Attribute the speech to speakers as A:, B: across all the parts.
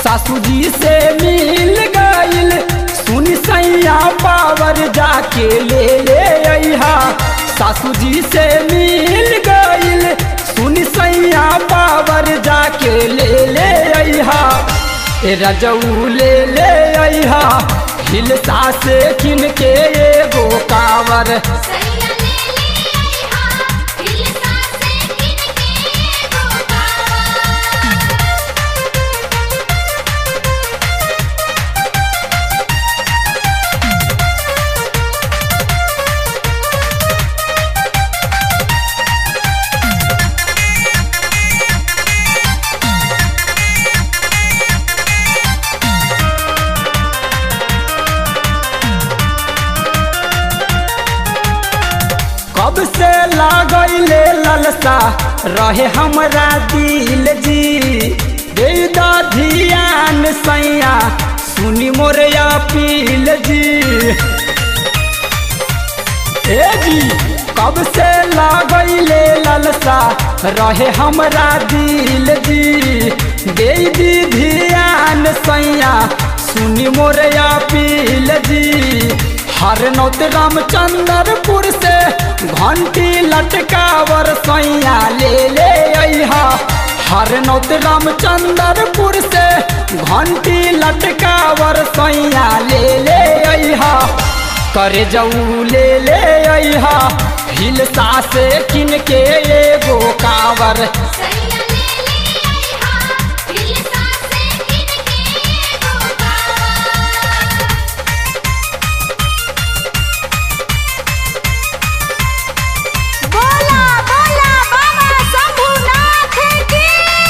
A: सासू जी से मिल गईल सुनी सैया पावर जाके ले ले अहा सासू जी से मिल गईल सुनी सैया पावर जाके ले ले अहा ए रजऊ ले ले अहा हिलसा से किन के एगो कावर
B: सैया ले ले आईहा हिलसा से किनके गोकावा
A: कब से लागैले ललसा रहे हमरा दिल जी दे दा धियान सैया सुनी मोर अपील जी ए जी कब से लागैले ललसा रहे हमरा दिल जी दे दी धियान सैया सुनी मोर अपील जी हर नौत रामचंद्रपुर से घंटी लटकावर सैया ले ले अहा हर नौत रामचंद्रपुर से घंटी लटकावर सैया ले ले अहा करे जाऊ ले ले अहा हिलसा से किन के एगो कावर
B: सैया ले ले आईहा हिलसा से किनके गोकावा बोला बोला बाबा शंभुनाथ की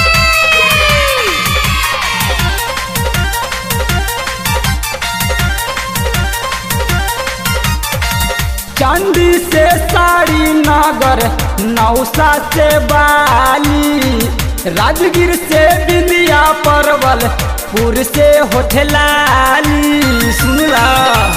A: चांदी से साड़ी नागर नौसा से बाली राजगीर से बिंदिया परवल पुर से होठलाली सुनला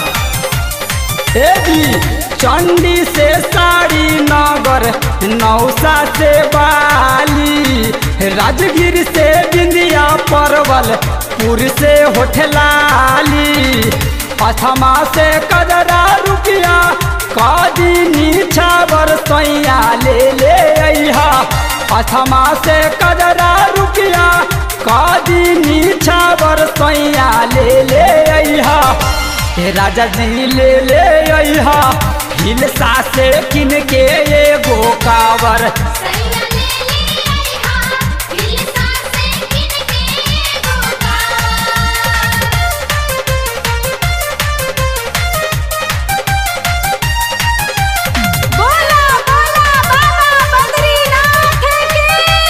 A: ए जी चंडी से साड़ी नगर नौसा से बाली राजगीर से बिंदिया परवल पुर से होठलाली अथमा से कदरा रुपया कादी नीछावर सैया ले ले अहा अथमा से कदरा रुपया कादी नीछावर सैया ले ले अहा हे राजा जी ले ले अहा हिलसा से किन के एगो कावर
B: सैया ले ले आईहा हिलसा से किनके गोकावा बोला बोला बाबा बद्रीनाथ की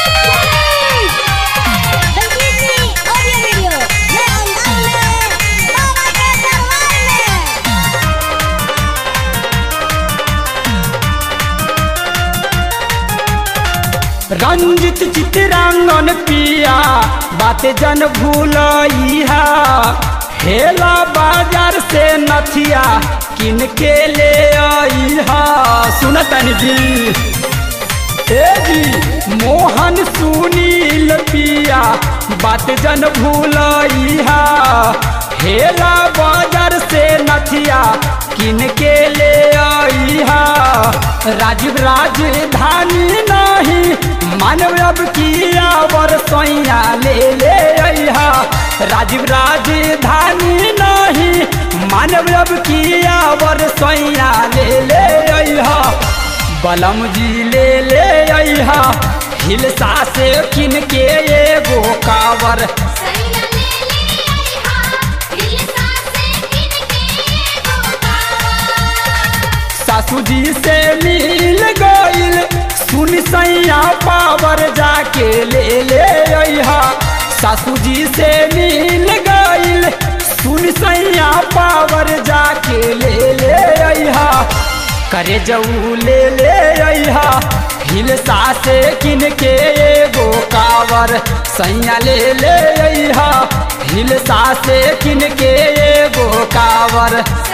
B: संगीतनी ऑडियो वीडियो मैं अंदाज में बाबा के दरबार में
A: रंजित चित्रांगन पिया बात जन भूलइहा हेला बाजार से नथिया किन के ले अइहा सुनतन जी ए जी मोहन सुनील पिया बात जन भूलइहा हेला बाजार से नथिया किन के ले अइहा राजीव राजधानी नहीं मानव अब किया वर सैया ले ले अइहा राजीव राजधानी नहीं मानव अब किया वर सैया ले ले अइहा बलम जी ले ले अइहा हिलसा से किन के एगो कावर
B: सैया ले ले आईहा हिलसा से किनके गोकावा
A: सासू जी से मिल गईल सुन सैया पावर जाके ले ले अइहा सासू जी से मिल गईल सुन सैया पावर जाके ले ले अइहा करे जाऊ ले ले अइहा हिलसा से किन के एगो कावर सैया ले ले अइहा हिलसा से किन के एगो कावर